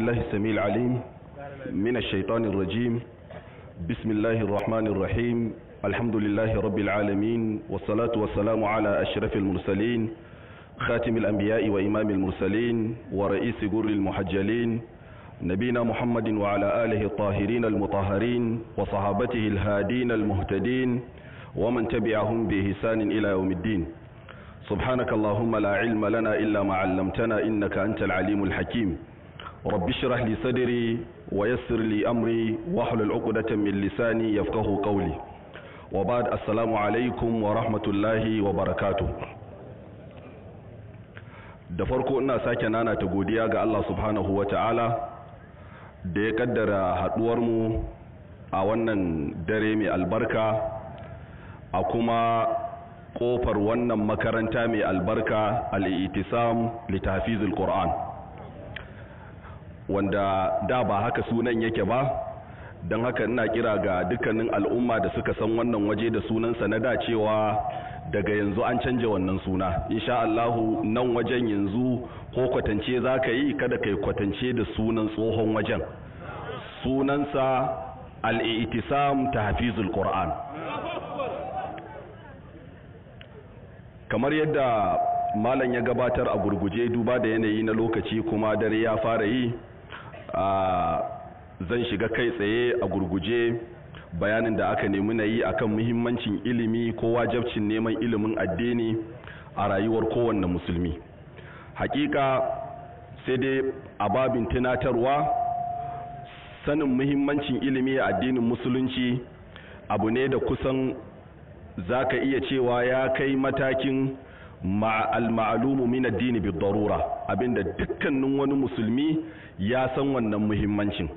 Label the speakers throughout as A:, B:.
A: بالله السميع العليم من الشيطان الرجيم بسم الله الرحمن الرحيم الحمد لله رب العالمين والصلاة والسلام على أشرف المرسلين خاتم الأنبياء وإمام المرسلين ورئيس جر المحجلين نبينا محمد وعلى آله الطاهرين المطهرين وصحابته الهادين المهتدين ومن تبعهم بإحسان إلى يوم الدين سبحانك اللهم لا علم لنا إلا ما علمتنا إنك أنت العليم الحكيم رب اشرح لي صدري ويسر لي أمري واحلل عقدة من لساني يفقه قولي وبعد السلام عليكم ورحمة الله وبركاته da farko ina sake nana ta godiya ga Allah subhanahu wa ta'ala da ya kaddara haduwarmu a wannan dare mai albarka a kuma kofar wannan makaranta mai albarka al'itisam litafizul Qur'an wanda da ba haka sunan yake ba don haka ina kira ga dukkanin al'umma da suka san wannan waje da sunansa na da cewa daga yanzu an canja wannan suna insha Allahu nan wajen yanzu ko kwatance za ka yi kada ka yi kwatance da sunan tsohon wajen sunansa al'itisam ta hafizul Qur'an kamar yadda malam ya gabatar a gurguje duba da yanayi na lokaci kuma dare ya fara yi zan shiga kai tsaye a gurguje bayanin da aka nemi na yi akan muhimmancin ilimi ko wajabcin neman ilimin addini a rayuwar kowanne musulmi hakika sai dai a babin tunatarwa sanin muhimmancin ilimi a addinin musulunci abu ne da kusan za ka iya cewa ya kai matakin al-ma'alumu min addini bi darura abinda dukkanin wani musulmi ya san wannan muhimmancin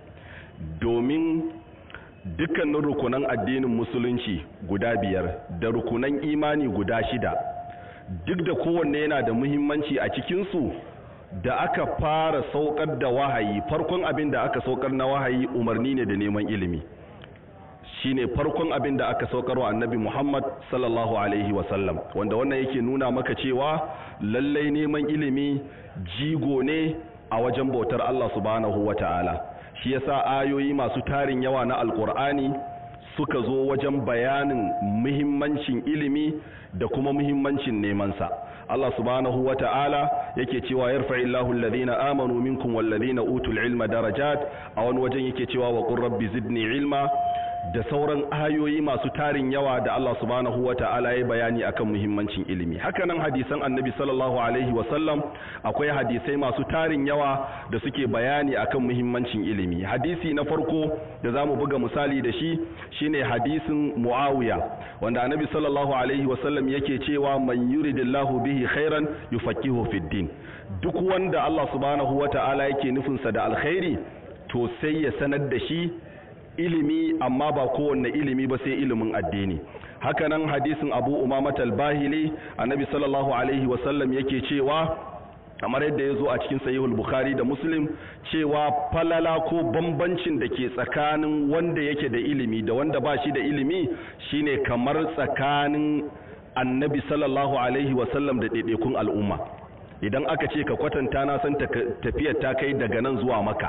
A: domin dukkanin rukunan addinin musulunci guda biyar da rukunan imani guda shida duk da kowanne yana da muhimmanci a cikinsu da aka fara saukar da wahayi farkon abin da aka saukar na wahayi umarni ne da neman ilimi shine farkon abin da aka saukar wa annabi Muhammad sallallahu alaihi wasallam wanda wannan yake nuna maka cewa lallai neman ilimi jigo ne a wajen bautar Allah subhanahu wata'ala shi yasa ayoyi masu tarin yawa na alkur'ani suka zo wajen bayanin muhimmancin ilimi da kuma muhimmancin nemansa Allah subhanahu wa ta'ala yake cewa yarfa'illahu alladhina amanu minkum walladhina utul ilma darajat a wani wajen yake cewa wa qur rabbi zidni ilma da sauran ayoyi masu tarin yawa da Allah subhanahu wa ta'ala ya bayani akan muhimmancin ilimi hakanan hadisan annabi sallallahu alaihi wa sallam akwai hadisai masu tarin yawa da suke bayani akan muhimmancin ilimi hadisi na farko da zamu buga misali da shi shine hadisin muawiya wanda annabi sallallahu alaihi wa sallam yake cewa man yuridillahu bihi khairan yufaqihu fid din duk wanda Allah subhanahu wa ta'ala yake nufinsa da alkhairi to sai ya sanar da shi ilimi amma ba kowanne ilimi ba sai ilimin addini hakanan hadisin abu umamat al-bahili annabi sallallahu alaihi wasallam yake cewa kamar yadda ya zo a cikin sahihul bukhari da muslim cewa falala ko bambancin da ke tsakanin wanda yake da ilimi da wanda ba shi da ilimi shine kamar tsakanin annabi sallallahu alaihi wasallam da ɗaiɗaikun al'umma idan aka ce ka kwatanta na san tafiyar ta kai daga nan zuwa maka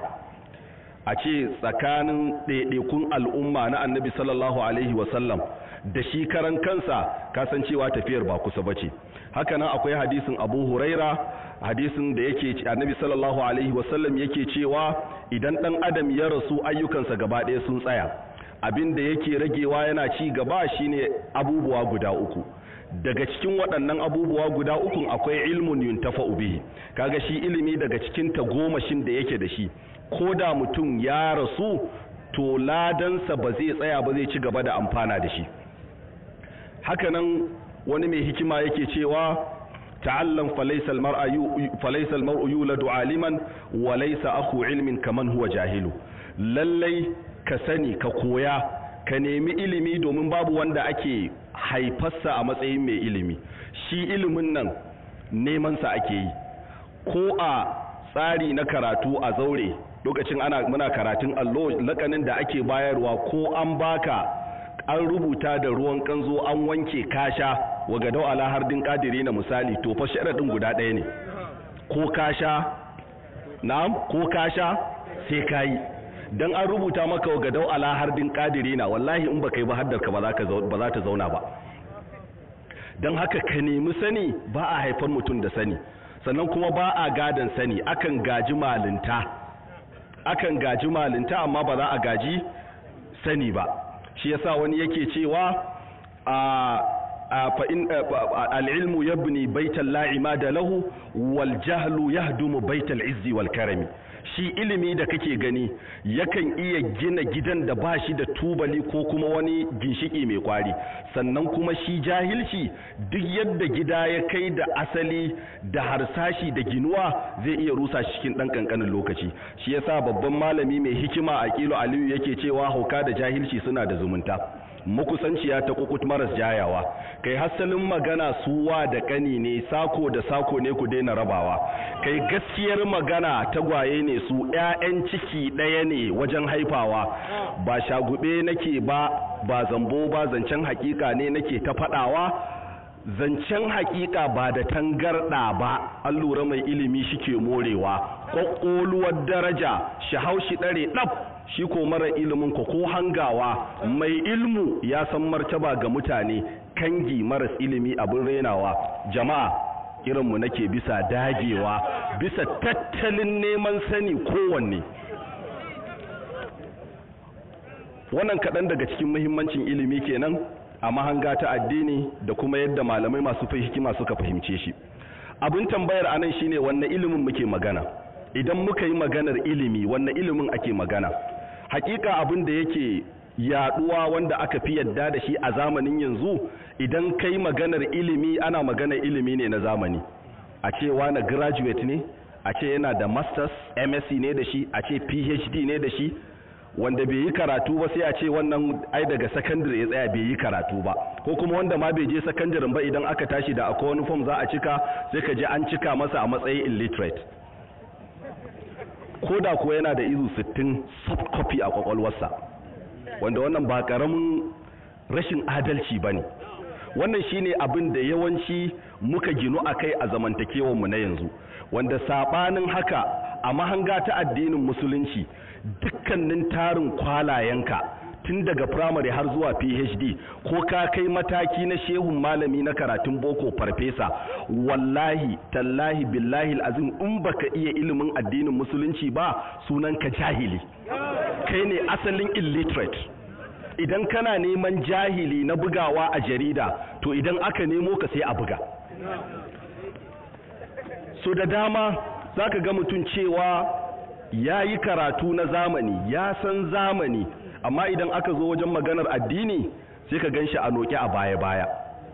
A: a ce tsakanin ɗaiɗaikun al'umma na annabi sallallahu alaihi wasallam da shi karan kansa kasancewa tafiyar ba kusa bace haka nan akwai hadisin abu huraira hadisin da yake annabi sallallahu alaihi wasallam yake cewa idan ɗan adam ya rasu ayyukansa gaba ɗaya sun tsaya abin da yake ragewa yana ci gaba shine abubuwa guda uku daga cikin waɗannan abubuwa guda ukun akwai ilmun yuntafa'u bihi kaga shi ilimi daga cikin tagomashin da yake da shi ko da mutum ya rasu to ladansa ba zai tsaya ba zai ci gaba da amfana da shi hakanan wani mai hikima yake cewa ta'allam falaysa al-mar'u yuladu aliman wa laysa akhu ilmin kaman huwa jahilu lallai ka sani ka koya ka nemi ilimi domin babu wanda ake haifarsa a matsayin mai ilimi shi ilimin nan neman sa ake yi ko a tsari na karatu a zaure lokacin ana muna karatun allo lakanin da ake bayarwa ko an baka an rubuta da ruwan kanzo an wanke kasha wa gadau ala hardin kadiri na misali to fa sharadin guda ɗaya ne ko kasha na'am ko kasha sai ka yi don an rubuta maka wa gadau ala hardin ƙadirina wallahi in baka yi ba haddarka ba za ta zauna ba don haka ka nemi sani ba a haifar mutum da sani sannan kuma ba a gadon sani akan gaji malinta akan gaji malinta amma ba za a gaji sani ba shi yasa wani yake cewa a fa'in al'ilmu yabni baital la'imada lahu wal jahlu yahdumu baital izzi wal karami shi ilimi da kake gani yakan iya gina gidan da ba shi da tubali ko kuma wani ginshiki mai kwari sannan kuma shi jahilci duk yadda gida ya kai da asali da harsashi da ginuwa zai iya rusa shi cikin ɗan ƙanƙanin lokaci shi yasa babban malami mai hikima a kilo aliyu yake cewa hauka da jahilci suna da zumunta makusanciya ta kukut maras jayawa kai hasalin magana suwa da kani ne sako da sako ne ku daina rabawa kai gaskiyar magana tagwaye ne su ƴaƴan ciki ɗaya ne wajen haifawa ba shagube nake ba ba zambo ba zancen hakika ne nake ta faɗawa zancen hakika ba da tangarɗa ba an lura mai ilimi shike morewa ƙwaƙƙoluwar daraja shi haushi ɗare ɗaf shi ko mara ilimin ko ko hangawa mai ilmu ya san martaba ga mutane kangi maras ilimi abin renawa jama'a irinmu nake bisa dagewa bisa tattalin neman sani kowanne wannan kaɗan daga cikin muhimmancin ilimi kenan a mahanga ta addini da kuma yadda malamai masu hikima suka fahimce shi abin tambayar anan shine wannan ilimin muke magana idan muka yi maganar ilimi wannan ilimin ake magana hakika abin da yake yaduwa wanda aka fi yadda da shi a zamanin yanzu idan kai maganar ilimi ana maganar ilimi ne na zamani a ce wani graduate ne a ce yana da masters msc ne da shi a ce phd ne da shi wanda bai yi karatu ba sai a ce wannan ai daga secondary ya tsaya bai yi karatu ba ko kuma wanda ma bai je secondary ba idan aka tashi da akwai wani form za a cika sai ka je an cika masa a matsayin illiterate ko da kuwa yana da izu 60 soft copy a kwakwalwarsa wanda wannan ba karamin rashin adalci ba ne wannan shine abin da yawanci muka ginu a kai a zamantakewarmu na yanzu wanda sabanin haka a mahanga ta addinin musulunci dukkanin tarin kwalayenka tun daga firamare har zuwa phd ko ka kai mataki na shehun malami na karatun boko farfesa wallahi tallahi billahi azim in baka iya ilimin addinin musulunci ba sunan ka jahili kai ne asalin illiterate idan kana neman jahili na bugawa a jarida to idan aka nemo ka sai a buga so da dama za ka ga mutum cewa ya yi karatu na zamani ya san zamani amma idan aka zo wajen maganar addini sai ka gan shi a noke a baya-baya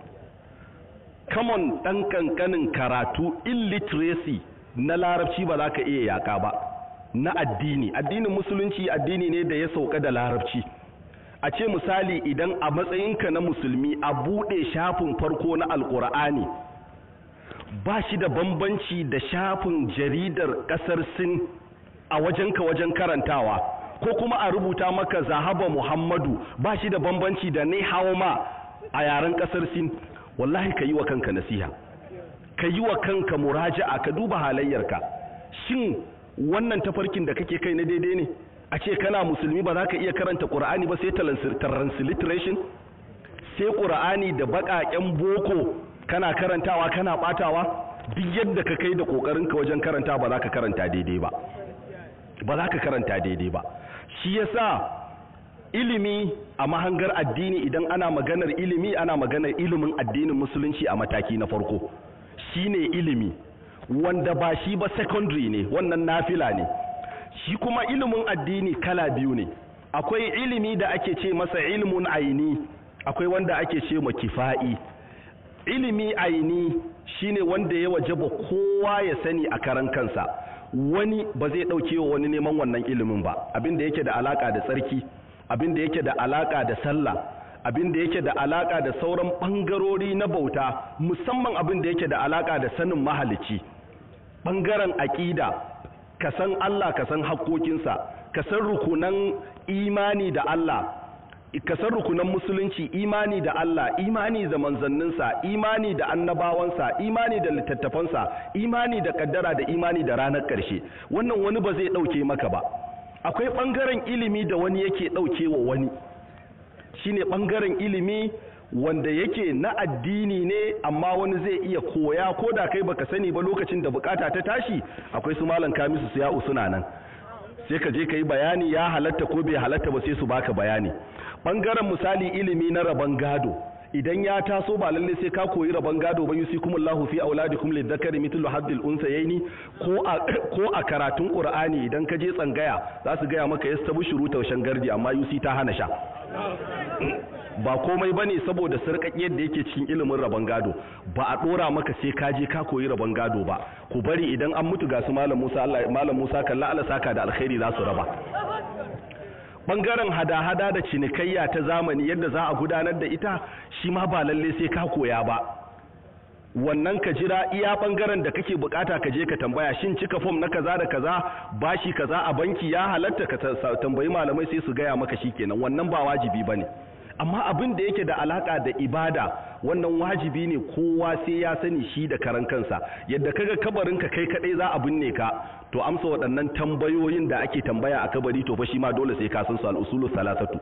A: kamon ɗan ƙanƙanin karatu illiteracy na larabci ba za ka iya yaƙa ba na addini addinin musulunci addini ne da ya sauka da larabci a ce misali idan a matsayinka na musulmi a buɗe shafin farko na alƙur'ani ba shi da bambanci da shafin jaridar ƙasar sin a wajenka wajen karantawa ko kuma a rubuta maka zahaba muhammadu ba shi da bambanci da ne ma a yaren ƙasar sin wallahi ka yi wa kanka nasiha ka yi wa kanka muraja'a ka duba halayyarka shin wannan tafarkin da kake kai na daidai ne a ce kana musulmi ba za ka iya karanta ƙura'ani ba sai transliteration sai ƙura'ani da baƙaƙen boko kana karantawa kana ɓatawa duk yadda ka kai da ƙoƙarinka wajen karanta ba za ka karanta daidai ba ba za ka karanta daidai ba shi yasa ilimi a mahangar addini idan ana maganar ilimi ana maganar ilimin addinin musulunci a mataki na farko shine ilimi wanda ba shi ba secondary ne wannan nafila ne shi kuma ilimin addini kala biyu ne akwai ilimi da ake ce masa ilimin aini akwai wanda ake ce ma kifa'i ilimi aini shine wanda ya wajaba kowa ya sani a karan kansa wani ba zai ɗauke wa wani neman wannan ilimin ba abin da yake da alaka da tsarki abin da yake da alaka da sallah abin da yake da alaka da sauran ɓangarori na bauta musamman abin da yake da alaka da sanin mahalici ɓangaren aƙida ka san Allah ka san haƙoƙinsa ka san rukunan imani da Allah ka san rukunan musulunci imani da Allah imani da manzanninsa imani da annabawansa imani da littattafansa imani da kaddara da imani da ranar ƙarshe wannan wani ba zai ɗauke maka ba akwai ɓangaren ilimi da wani yake ɗauke wa wani shine ɓangaren ilimi wanda yake na addini ne amma wani zai iya koya ko da kai baka sani ba lokacin da bukata ta tashi akwai su malam kamisu su ya'u suna nan sai ka je ka yi bayani ya halatta ko bai halatta ba sai su baka bayani ɓangaren misali ilimi na rabon gado idan ya taso ba lalle sai ka koyi rabon gado ba yusikumullahu fi auladikum lidhakari mithlu haddil unsayaini ko a ko a karatun qur'ani idan ka je tsangaya za su gaya maka yastabshuru taushen gardi amma yusi ta hana sha ba komai bane saboda sarƙaƙiyar da yake cikin ilimin rabon gado ba a dora maka sai ka je ka koyi rabon gado ba ku bari idan an mutu ga su malam Musa Allah malam Musa kalla Allah saka da alkhairi za su raba bangaren hada-hada da cinikayya ta zamani yadda za a gudanar da ita shi ma ba lalle sai ka koya ba wannan ka jira iya bangaren da kake bukata ka je ka tambaya shin cika fom na kaza da kaza bashi kaza a banki ya halatta ka tambayi malamai sai su gaya maka shikenan wannan ba wajibi bane amma abin da yake da alaka da ibada wannan wajibi ne kowa sai ya sani shi da karan kansa yadda kaga kabarinka kai kadai za a binne ka to amsa waɗannan tambayoyin da ake tambaya a kabari to fa shi ma dole sai ka san su al-usulu salasatu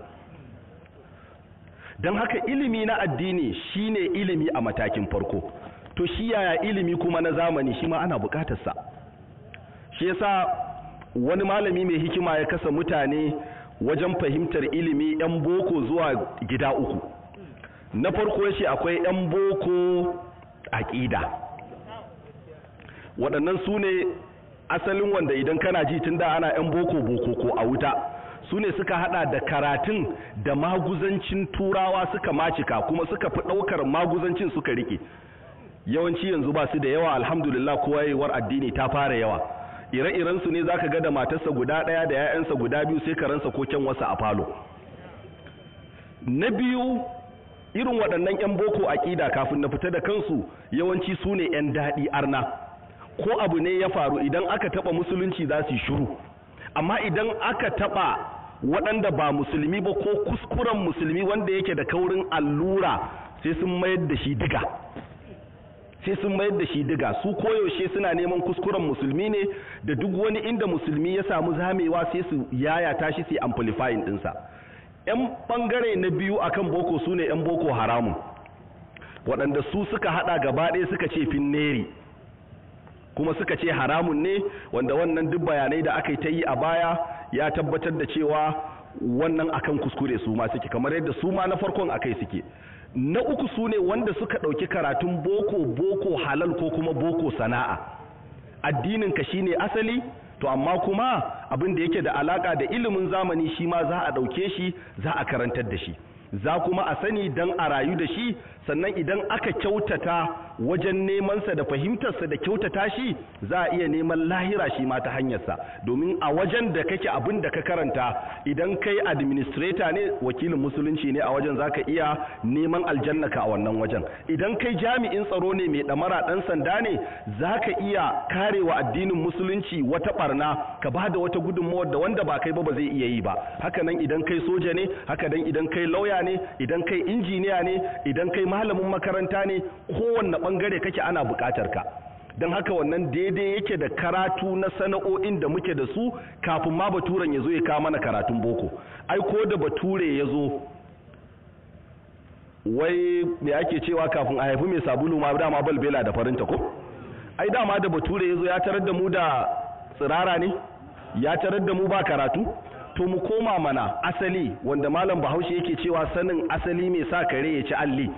A: dan haka ilimi na addini shine ilimi a matakin farko to shi yaya ilimi kuma na zamani shi ma ana bukatar sa shi yasa wani malami mai hikima ya kasa mutane wajen fahimtar ilimi yan boko zuwa gida uku na farko yace akwai yan boko aqida waɗannan su ne asalin wanda idan kana ji tun da ana yan boko boko ko a wuta su ne suka hada da karatun da maguzancin turawa suka macika kuma suka fi ɗaukar maguzancin suka rike yawanci yanzu ba su da yawa alhamdulillah koyewar addini ta fara yawa ire-iren su ne zaka ga da matarsa guda ɗaya da 'ya'yansa guda biyu sai karansa ko kyan wasa a falo na biyu irin waɗannan 'yan boko aƙida kafin na fita da kansu yawanci su ne 'yan daɗi arna ko abu ne ya faru idan aka taɓa musulunci za su yi shiru amma idan aka taɓa waɗanda ba musulmi ba ko kuskuren musulmi wanda yake da kaurin allura sai sun mayar da shi diga sai sun mayar da shi diga su koyaushe suna neman kuskuren musulmi ne da duk wani inda musulmi ya samu zamewa sai su yaya tashi sai amplifying ɗinsa 'yan ɓangare na biyu akan boko su ne 'yan boko haramun waɗanda su suka haɗa gaba ɗaya suka ce finneri kuma suka ce haramun ne wanda wannan duk bayanai da aka yi ta yi a baya ya tabbatar da cewa wannan akan kuskure su ma suke kamar yadda su ma na farkon akai suke na uku su ne wanda suka ɗauki karatun boko boko halal ko kuma boko sana'a addinin ka shine asali to amma kuma abin da yake da alaka da ilimin zamani shi ma za a ɗauke shi za a karantar da shi za kuma a sani don a rayu da shi sannan idan aka kyautata wajen nemansa da fahimtarsa da kyautata shi za a iya neman lahira shi ma ta hanyarsa domin a wajen da kake abin da ka karanta idan kai administrator ne wakilin musulunci ne a wajen za ka iya neman aljannaka a wannan wajen idan kai jami'in tsaro ne mai ɗamara ɗan sanda ne za ka iya karewa addinin musulunci wata ɓarna ka ba da wata gudunmawar da wanda ba kai ba ba zai iya yi ba haka nan idan kai soja ne haka nan idan kai lauya ne idan kai injiniya ne idan kai malamin makaranta ne kowanne bangare kake ana bukatar ka don haka wannan daidai yake da karatu na sana'o'in da muke da su kafin ma baturen ya zo ya kawo mana karatun boko ai ko da bature ya zo wai me ake cewa kafin a haifi mai sabulu ma dama balbela da farinta ko ai dama da bature ya zo ya tarar da mu da tsirara ne ya tarar da mu ba karatu to mu koma mana asali wanda malam bahaushe yake cewa sanin asali mai sa kare ya ci alli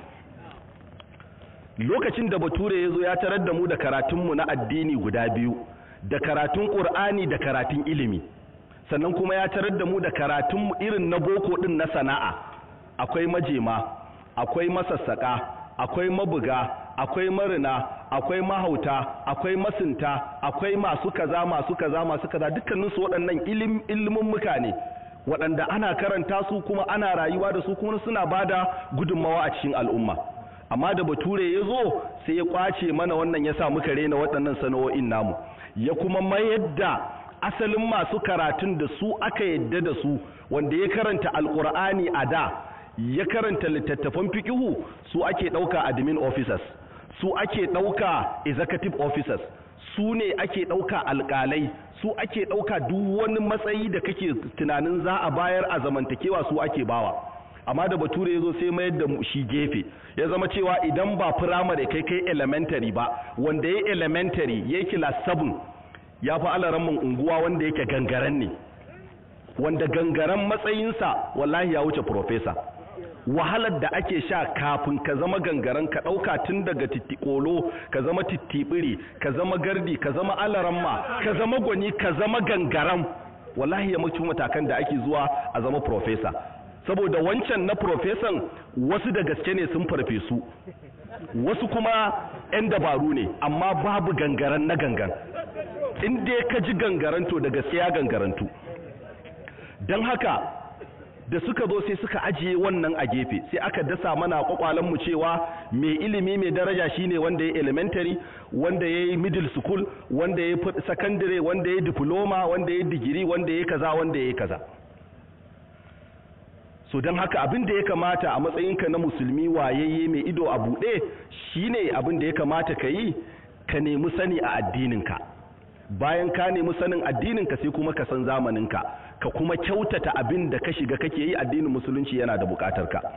A: lokacin da bature ya zo ya tarar da mu da karatunmu na addini guda biyu da karatun ƙur'ani da karatun ilimi sannan kuma ya tarar da mu da karatun irin na boko ɗin na sana'a akwai majema akwai masassaƙa akwai mabuga akwai marina akwai mahauta akwai masinta akwai masu kaza masu kaza masu kaza dukkaninsu waɗannan ilimin muka ne waɗanda ana karanta su kuma ana rayuwa da su kuma suna bada gudunmawa a cikin al'umma amma da bature ya zo sai ya kwace mana wannan ya sa muka rena waɗannan sana'o'in namu ya kuma mayar da asalin masu karatun da su aka yadda da su wanda ya karanta alƙur'ani a da ya karanta littattafan fikihu su ake ɗauka admin officers su ake ɗauka executive officers su ne ake ɗauka alƙalai su ake ɗauka duk wani matsayi da kake tunanin za a bayar a zamantakewa su ake bawa amma da bature ya zo sai mayar da shi gefe ya zama cewa idan ba firamare kai kai elementary ba wanda ya elementary ya yi class 7 ya fi alaramman unguwa wanda yake gangaren ne wanda gangaren matsayinsa wallahi ya wuce professor wahalar da ake sha kafin ka zama gangaren ka ɗauka tun daga tittikolo ka zama tittibiri ka zama gardi ka zama alaramma ka zama gwani ka zama gangaren wallahi ya mutu matakan da ake zuwa a zama profesa saboda wancan na profesan wasu da gaske ne sun farfesu wasu kuma 'yan dabaru ne amma babu gangaren na gangan in dai ka ji gangaren to da gaske ya gangarantu don haka da suka zo sai suka ajiye wannan a gefe sai aka dasa mana mu cewa mai ilimi mai daraja shine wanda ya elementary wanda ya yi middle school wanda ya yi secondary wanda ya yi diploma wanda ya yi digiri wanda ya yi kaza wanda ya yi kaza so don haka abin da ya kamata a matsayinka na musulmi wayayye mai ido a buɗe shine abin da ya kamata ka yi ka nemi sani a addininka bayan ka nemi sanin addininka sai kuma ka san zamaninka ka kuma kyautata abin da ka shiga kake yi addinin musulunci yana da bukatar ka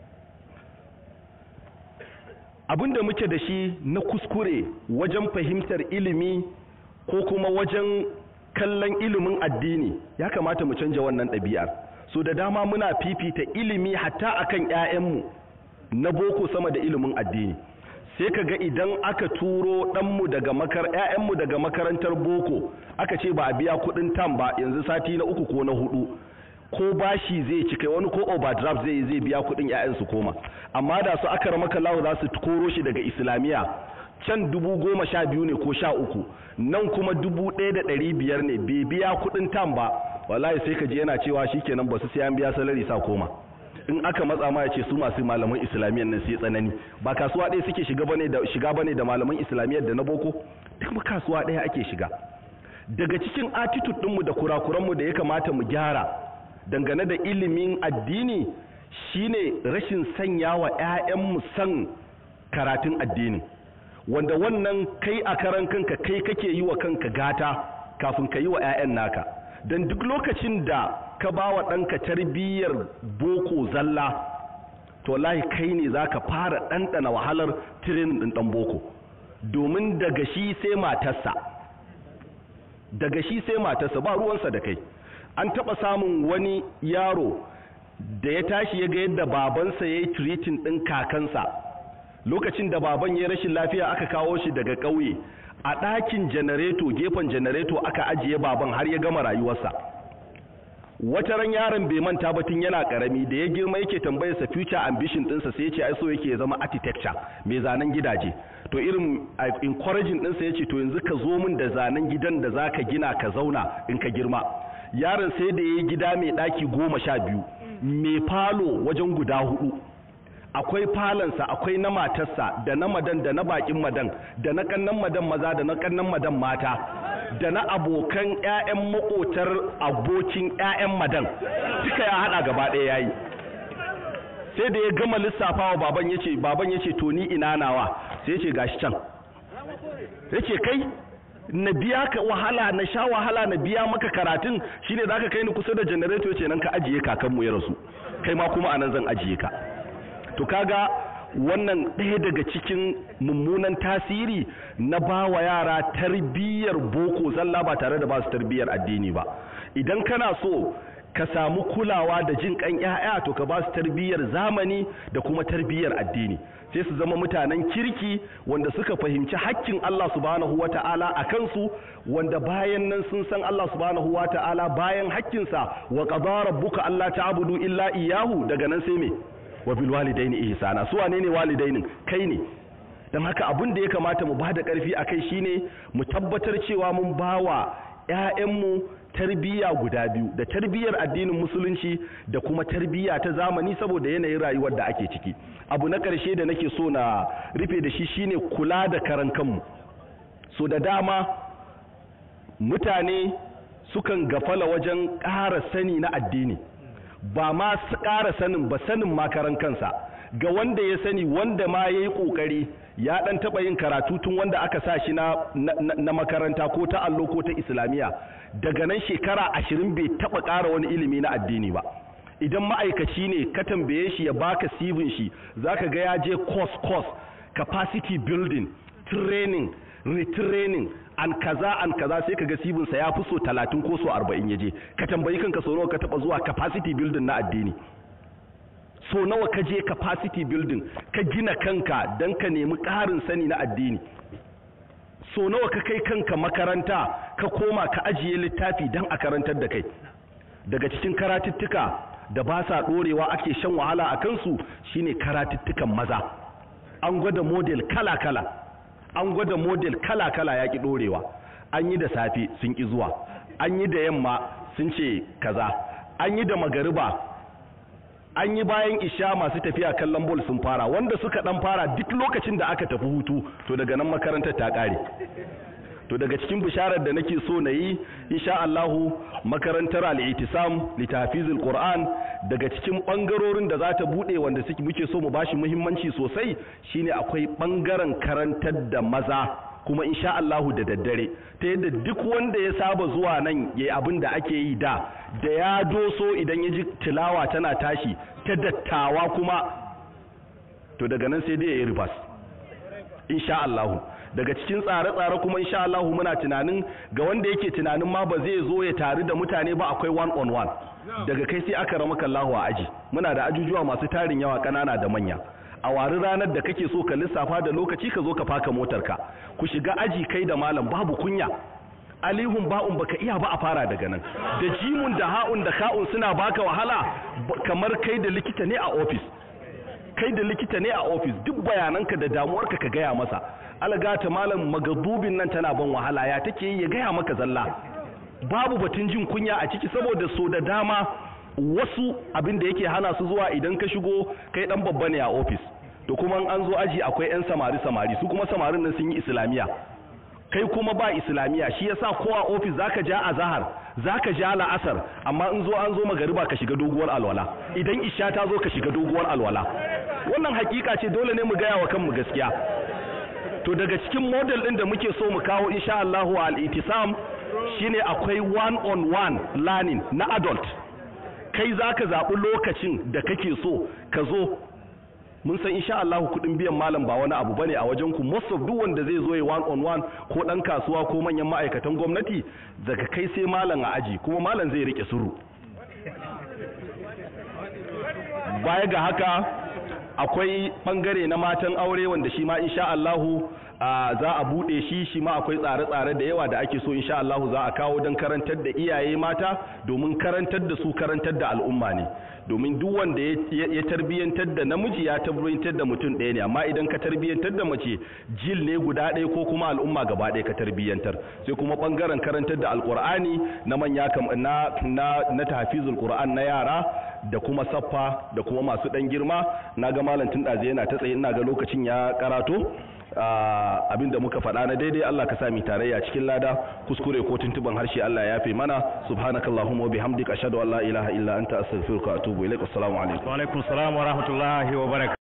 A: abin da muke da shi na kuskure wajen fahimtar ilimi ko kuma wajen kallon ilimin addini ya kamata mu canja wannan ɗabi'ar so da dama muna fifita ilimi hatta akan 'ya'yanmu na boko sama da ilimin addini sai ka ga idan aka turo ɗanmu daga makar ‘ya'yanmu daga makarantar boko aka ce ba a biya kuɗin tam ba yanzu sati na uku ko na hudu ko bashi zai ci kai wani ko overdraft zai zai biya kuɗin ‘ya'yan su koma amma da su aka ramaka lawo za su koro shi daga islamiyya can dubu goma sha biyu ne ko sha uku nan kuma dubu ɗaya da ɗari biyar ne bai biya kuɗin tam ba wallahi sai ka ji yana cewa shikenan ba su sai an biya salari sa koma in aka matsa ma ya ce su masu malaman islamiyyar nan sai tsanani ba kasuwa ɗaya suke shiga bane da shiga bane da malaman islamiyyar da na boko duk kasuwa ɗaya ake shiga daga cikin attitude ɗinmu da kurakuranmu da ya kamata mu gyara dangane da ilimin addini shine rashin sanya wa 'ya'yanmu san karatun addini wanda wannan kai a karan kanka kai kake yi wa kanka gata kafin ka yi wa 'ya'yan naka don duk lokacin da ka ba wa ɗanka tarbiyyar boko zalla to wallahi kai ne za ka fara ɗanɗana wahalar tirenin ɗin ɗan boko domin daga shi sai matarsa daga shi sai matarsa ba ruwansa da kai an taɓa samun wani yaro da ya tashi ya ga yadda babansa ya yi tiritin ɗin kakansa lokacin da baban ya rashin lafiya aka kawo shi daga ƙauye a ɗakin janareto gefen janareto aka ajiye baban har ya gama rayuwarsa wata ran yaron bai manta ba tun yana karami da ya girma yake tambayar sa future ambition ɗinsa sai ya ce ai so yake ya zama architecture mai zanen gidaje to irin encouraging ɗinsa ya ce to yanzu ka zo min da zanen gidan da zaka gina ka zauna in ka girma yaron sai da ya yi gida mai ɗaki goma sha biyu mai falo wajen guda hudu akwai falonsa akwai na matarsa da na madan da na bakin madan da na kannan madan maza da na kannan madan mata da na abokan ƴaƴan makotar abokin ƴaƴan madan duka ya hada gaba ɗaya yayi sai da ya gama lissafawa baban yace baban yace to ni ina nawa sai yace gashi can yace kai na biya ka wahala na sha wahala na biya maka karatun shine zaka kai ni kusa da generator yace nan ka ajiye kakanmu ya rasu kai ma kuma anan zan ajiye ka to kaga wannan ɗaya daga cikin mummunan tasiri na ba wa yara tarbiyyar boko zalla ba tare da ba su tarbiyyar addini ba idan kana so ka samu kulawa da jin kan ƴaƴa to ka ba su tarbiyyar zamani da kuma tarbiyyar addini sai su zama mutanen kirki wanda suka fahimci hakkin Allah subhanahu wata'ala a kansu wanda bayan nan sun san Allah subhanahu wata'ala bayan hakkinsa wa qadara rabbuka alla ta'budu illa iyyahu daga nan sai me wa bil walidaini ihsana su wane ne walidainin kai ne dan haka abin da ya kamata mu bada karfi akai shine mu tabbatar cewa mun bawa ƴaƴanmu tarbiyya guda biyu da tarbiyyar addinin musulunci da kuma tarbiyya ta zamani saboda yanayin rayuwar da ake ciki abu na ƙarshe da nake so na rufe da shi shine kula da karan kanmu so da dama mutane sukan gafala wajen ƙara sani na addini ba ma su ƙara sanin ba sanin makaran kansa ga wanda ya sani wanda ma yayi kokari ya dan taba yin karatu tun wanda aka sa shi na, na, na makaranta ko ta allo ko ta islamiya daga nan shekara ashirin bai taba ƙara wani ilimi na addini ba idan ma'aikaci ne ka tambaye shi ya baka sivin shi zaka ga ya je course course capacity building training retraining an kaza an kaza sai kaga sibin sa ya fi so 30 ko so 40 yaje ka tambayi kanka so nawa ka taba zuwa capacity building na addini so nawa ka je capacity building ka gina kanka dan ka nemi ƙarin sani na addini so nawa ka kai kanka makaranta ka koma ka ajiye littafi dan a karantar da kai daga cikin karatuttuka da ba sa dorewa ake shan wahala a kansu shine karatuttukan maza an gwada model kala-kala an gwada model kala-kala ya ki dorewa an yi da safe sun ki zuwa an yi da yamma sun ce kaza an yi da magariba an yi bayan isha masu tafiya kallon bol sun fara wanda suka dan fara duk lokacin da aka tafi hutu to daga nan makarantar ta kare to daga cikin bisharar da nake so na yi insha Allahu makarantar al-itisam li tahfizil Qur'an daga cikin bangarorin da za ta bude wanda suke muke so mu bashi muhimmanci sosai shine akwai bangaren karantar da maza kuma insha Allahu da daddare ta yadda duk wanda ya saba zuwa nan yayi abin da ake yi da da ya doso idan ya ji tilawa tana tashi ta dattawa kuma to daga nan sai dai ya yi ribas insha Allahu daga cikin tsare-tsare kuma insha Allah muna tunanin ga wanda yake tunanin ma ba zai zo ya taru da mutane ba akwai one on one daga kai sai aka ramaka Allah a aji muna da ajujuwa masu tarin yawa kanana da manya a wari ranar da kake so ka lissafa da lokaci ka zo ka faka motarka ku shiga aji kai da malam babu kunya alihun ba'un baka iya ba a fara daga nan da jimun da ha'un da ka'un suna baka wahala kamar kai da likita ne a ofis kai da likita ne a ofis duk bayananka da damuwarka ka gaya masa algata malam magadubin nan tana ban wahala ya take yi ya gaya maka zalla babu batun jin kunya a ciki saboda so da dama wasu abin da yake hana su zuwa idan ka shigo kai dan babba ne a ofis to kuma an zo aji akwai yan samari samari su kuma samarin nan sun yi islamiya kai kuma ba islamiya shi yasa ko a ofis zaka ja azhar zaka ja la'asar amma in zo an zo magariba ka shiga doguwar alwala idan isha ta zo ka shiga doguwar alwala wannan hakika ce dole ne mu gaya wa kanmu gaskiya to daga cikin model din da muke so mu kawo insha Allah wa al-itisam shine akwai one on one learning na adult kai zaka zabi lokacin da kake so ka zo mun san insha Allah kudin biyan malam ba wani abu bane a wajen ku most of duk wanda zai zo ya one on one ko dan kasuwa ko manyan ma'aikatan gwamnati daga kai sai malam a aji kuma malam zai rike suru baya ga haka akwai bangare na matan aure wanda shi ma insha Allahu za a bude shi shi ma akwai tsare-tsare da yawa da ake so insha Allahu za a kawo don karantar da iyaye mata domin karantar da su karantar da al'umma ne domin duk wanda ya tarbiyyantar da namiji ya tarbiyyantar da mutum ɗaya ne amma idan ka tarbiyyantar da mace jil ne guda ɗaya ko kuma al'umma gaba ɗaya ka tarbiyyantar sai kuma bangaren karantar da alqur'ani na manya na na na tahfizul qur'an na yara da kuma saffa da kuma masu ɗan girma na ga malam tun ɗaze yana ta tsaye ina ga lokacin ya karato abin da muka faɗa na daidai Allah ka sami tarayya cikin lada kuskure ko tuntuban harshe Allah ya yafe mana subhanakallahumma wa bihamdika ashhadu an la ilaha illa anta astaghfiruka wa atubu ilaik assalamu alaikum
B: wa alaikum assalam wa rahmatullahi wa barakatuh